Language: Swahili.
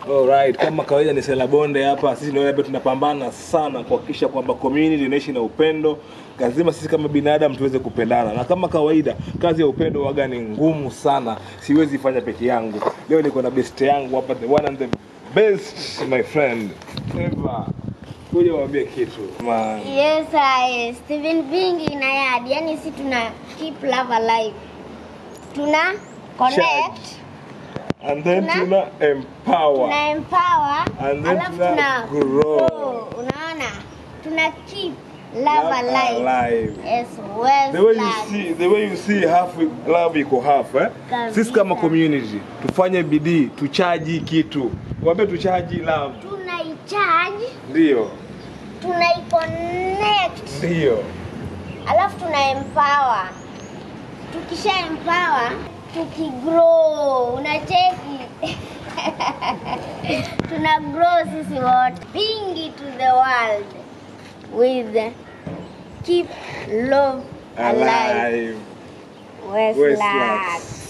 Alright, kama kawaida ni Sela Bonde hapa. Sisi ndio labda tunapambana sana kuhakikisha kwamba community inaishi na upendo. Lazima sisi kama binadamu tuweze kupendana, na kama kawaida kazi ya upendo waga ni ngumu sana, siwezi fanya peke yangu. Leo niko na best yangu hapa, the one and the best my friend ever. Kuja waambie kitu man. Yes, I, Steven Bingi na Yadi, yani si tuna keep love alive, tuna connect, And then Tuna- tuna empower. tuna empower, And then alafu tuna tuna grow. Unaona, tuna keep love, Love alive. alive. Yes, well The way you done. see, the way you see half love iko half eh? Kabisa. Sisi kama community tufanye bidii, tuchaji kitu. Waambie tuchaji love. tunaicharge, Ndio. tunaiconnect, Ndio. alafu tuna empower. Tukisha empower, tukigrow, unacheki tuna grow sisi wote. Bingi to the world with keep love alive. Alive. Westlands. Westlands.